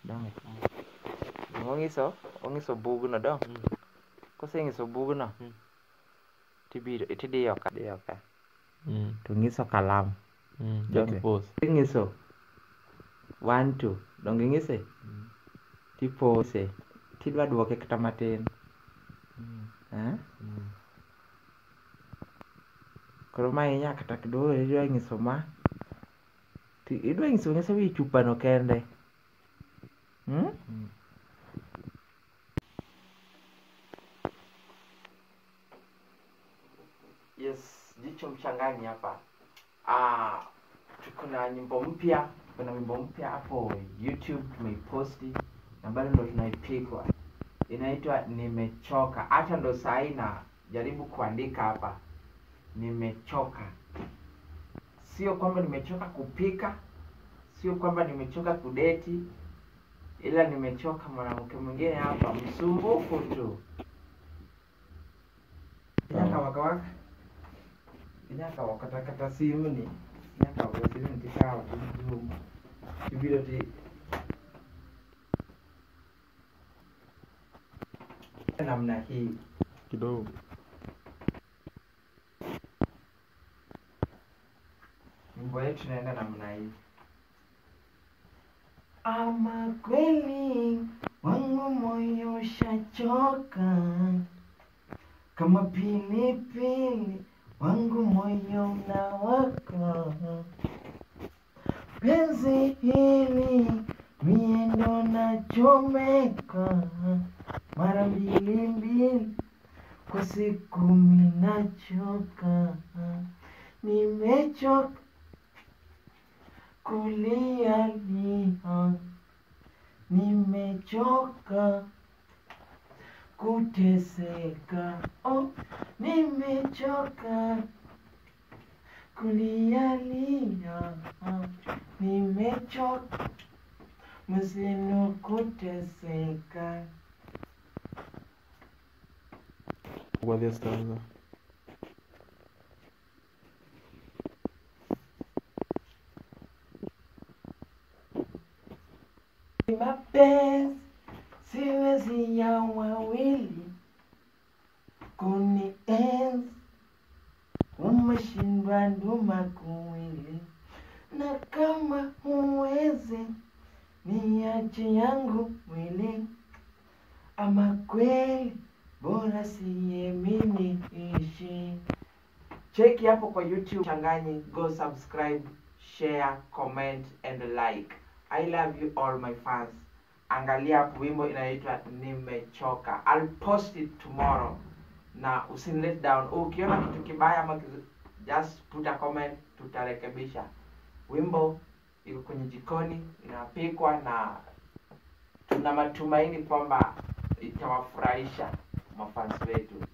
dong ong'iso ong'iso bugno dong Mm. koseng'iso bugno Mm. tibiro tidiyo ka diyo ka Mm. to ng'iso kalam Mm. Joke. Jakipos. ing'iso one two dong ing'ise Mm. tipose tidwa duoke kata matin Mm. eh? Mm. koro ma inya kata kidogo idwa ng'iso ma ti idwa ng'iso ng'ise wi chupano kende hmm? Mm. Yes, jicho mchangani hapa. Ah, tuko na nyimbo mpya, kuna wimbo mpya hapo YouTube tumeiposti na bado ndo tunaipikwa. Inaitwa Nimechoka. Hata ndo saa hii na jaribu kuandika hapa. Nimechoka. Sio kwamba nimechoka kupika, sio kwamba nimechoka kudeti, ila nimechoka mwanamke mwingine hapa msumbufu tu. Nyaka waka waka nyaka wakatakata simu ni nyaka waka simu ni tikawa tujumu tibiro ti namna hii Kidogo. nyimbo yetu inaenda namna hii ama kweli wangu moyo ushachoka kama pilipili wangu moyo unawaka penzi hili miendo nachomeka mara mbili mbili kwa siku minachoka nimechoka kulialia nimechoka kuteseka oh, nimechoka kulialia nimechoka mzinu kuteseka Kwa the stanza. mapenzi siwezi ya wawili kunienzi umeshindwa nduma kuwili na kama huwezi niache yangu mwili ama kweli bora siye mimi ishi cheki hapo kwa youtube changanyi go subscribe share comment and like i love you all my fans angalia hapo wimbo inaitwa nimechoka I'll post it tomorrow na usinilet down ukiona kitu kibaya ama kitu, just put a comment tutarekebisha wimbo iko kwenye jikoni inapikwa na tuna matumaini kwamba itawafurahisha mafans wetu